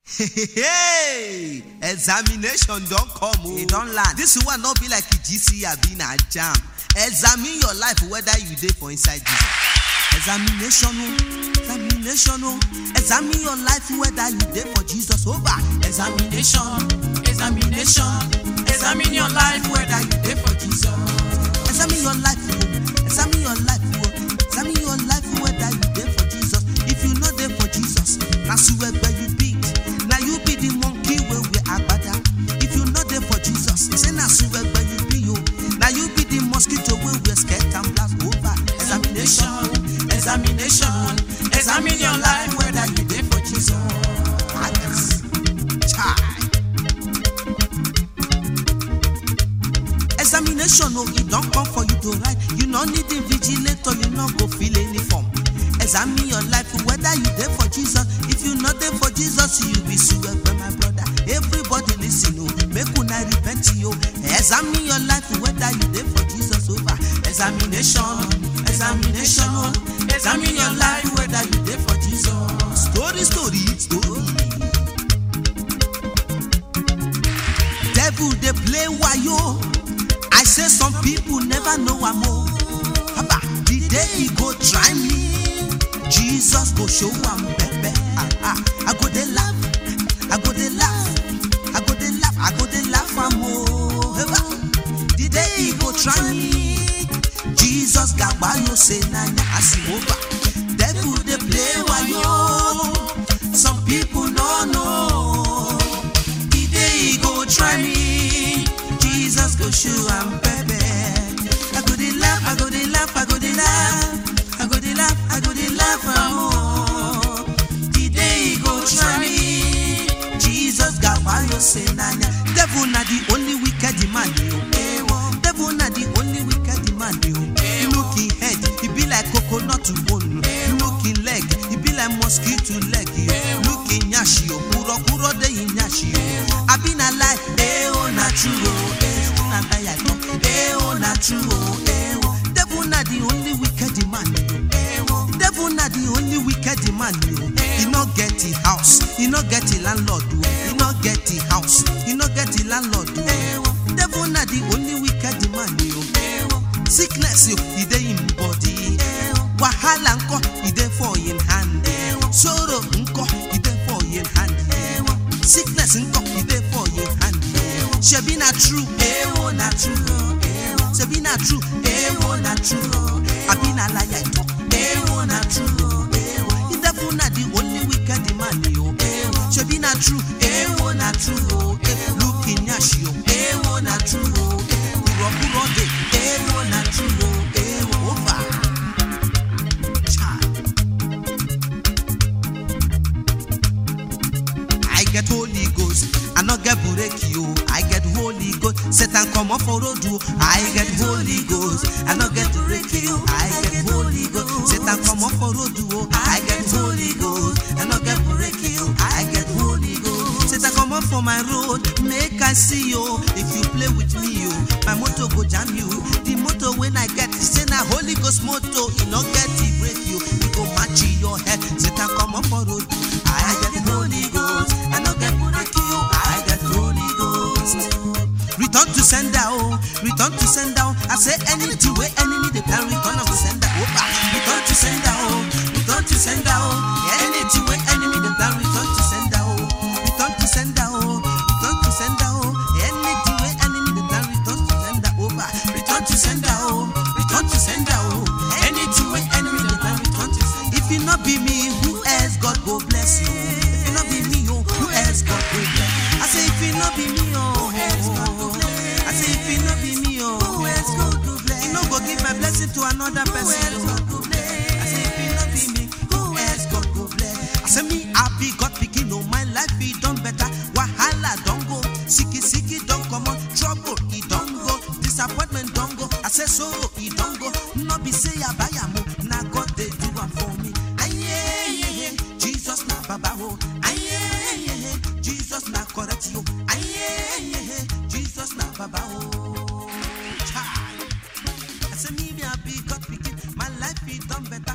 hey examination don come o E don land. this one no be like gc abi na jam examine your life whether you dey for inside jesus examination o examination o examine your life whether you dey for jesus over Examination, examination, examine your life whether you dey for Jesus. examine your life o examine your life o examine your life whether you dey for jesus if you no dey for jesus na suwegbe you be na you be the monkey wey wear agbada if you no dey for jesus say na suwegbe you be o na you be the mosquito wey wear skirt and blouse over examination Examination, examination, examine your life whether you dey for Jesus. Madness. Chai. Examination, oh, it don't come for you to write. You no need invigilator, you no go fill any form. Examine your life, whether you there for Jesus. If you not there for Jesus, you be sued by my brother. Everybody listen, oh, make una repent, yo. Examine your life, whether you there for Jesus over. Examination, examination, examine your life whether you dey for Jesus. Story, story, story. Devil dey play wayo. I say some people never know am o. Haba, the day he go try me, Jesus go show am pepper. Ah, ah. I go dey laugh, I go dey laugh, I go dey laugh, I go dey laugh am o. Haba, the day he go try me, Jesus gagbayo say na nya asi over. Devil dey play wayo. Some people no know. The day he go try me, Jesus go show am pepper. I go dey laugh, I go dey laugh, I go dey laugh, I go dey laugh, I go dey laugh am o. The day he go try me, Jesus gagbayo say na nya. Devil na the only wicked man yo. Devil na the only wicked man yo. Look him head, he be like coconut bone. Look him leg, he be like mosquito leg. yo. Look him nyashi o, kuro kuro dey him nyashi o. Abi na lie, eh oh na true o, eh oh na lie I talk, eh oh na true o, eh oh. Devil na the only wicked man yo. Devil na the only wicked man yo. He no get the house, he no get the landlord o. He no get the house, he no get the landlord o. Devil na the only wicked man yo. Sickness yo, e dey him body. Wahala nko, e dey for him hand. Sorrow nko, e dey for him hand. Sickness nko, e dey for him hand. Shebi na true, ewo na true. Shebi na true, ewo na true. Abi na lie I talk, ewo na true. The devil na the only wicked man yo. Shebi na true, ewo na true. Look in yashi yo, ewo na true. Kuro kuro dey, ewo na true. Ewo over. Chai. I get Holy Ghost, I no get bureki o. I get Holy Ghost, Satan come off for road o. I get Holy Ghost, I no get bureki o. I get Holy Ghost, Satan come off for road o. I get Holy Ghost, I no get bureki o. I get Holy Ghost, Satan come off for my road, make I see you. If you play with me o, my motor go jam you. The motor when I get, say na Holy Ghost motor, e no get the brake yo. E go match your head, Satan come off for road. I get Holy Ghost, I no get bureki o. I get Holy Ghost. Return to sender, oh, return to sender. oh. I say anything where enemy they plan, return to sender. Oh, back. return to sender, oh, return to sender, oh. Anything where enemy they plan, return to sender, oh, return to sender, oh, return to sender, oh. Anything where enemy they plan, return to sender, oh, back. return to sender, oh, return to sender, oh. Anything where enemy they plan, return to sender. If it not be me, who else God go bless you? If it not be me, oh, who else God go bless? I say if it not be me, oh, I say if it not be me, oh, who else God go bless? You no go give my blessing to another person. oh. I say if it not be me, who else God go bless? I say me happy God pikin, oh my life e done better. Wahala don go, sicky sicky don comot, trouble e don go, disappointment don go. I say sorrow e don go, no be say I buy am o, na God dey do am for me. Aye, Jesus na baba o, aye, Jesus na correct yo, aye, Jesus na baba o. Chai. I say me me happy God pikin, my life e done better.